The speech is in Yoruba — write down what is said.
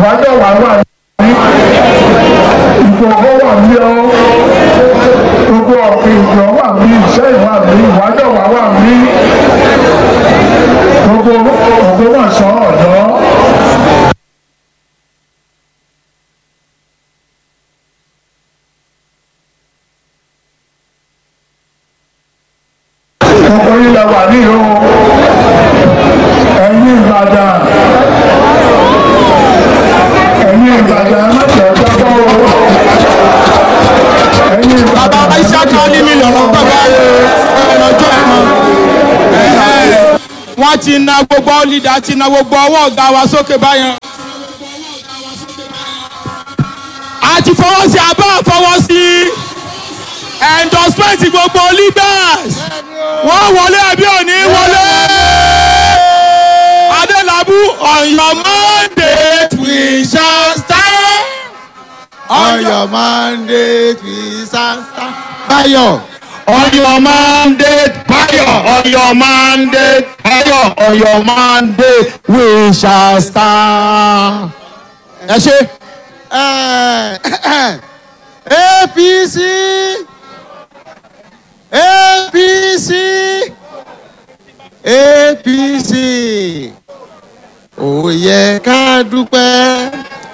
ìbádọ́wà wà ní ìgbòho wà ní ọ gbogbo ìjọ wà ní iṣẹ́ ìwà ní ìwádọ́wà wà ní gbogbo Ògbómọ̀ṣọ́ ọ̀dọ́. gbogbo ilẹ̀ wà ní o ẹ̀yin Ìbàdàn ẹ̀yin Ìbàdàn mẹ́tẹ̀ẹ́ jábọ́ o ẹ̀yin bàbá Ìbàdàn Ìṣàkà ní mi lọ́rọ̀ bàbá ẹ̀rọ̀jọ́ ẹ̀mọ́. wọ́n ti na gbogbo lídà ti na gbogbo ọwọ́ ọ̀gá wa sókè báyẹn. a ti fọwọ́ sí abá fọwọ́ sí endorsement gbogbo leaders wọ́n wọlé àbí òní wọlé. Adélabú on your mandate we shall stand. On your mandate we stand. Báyọ̀. On your mandate, Bayo. On your mandate, Bayo. On your mandate, we shall stand. Ẹ ṣe. APC APC APC ó yẹ ká dúpẹ́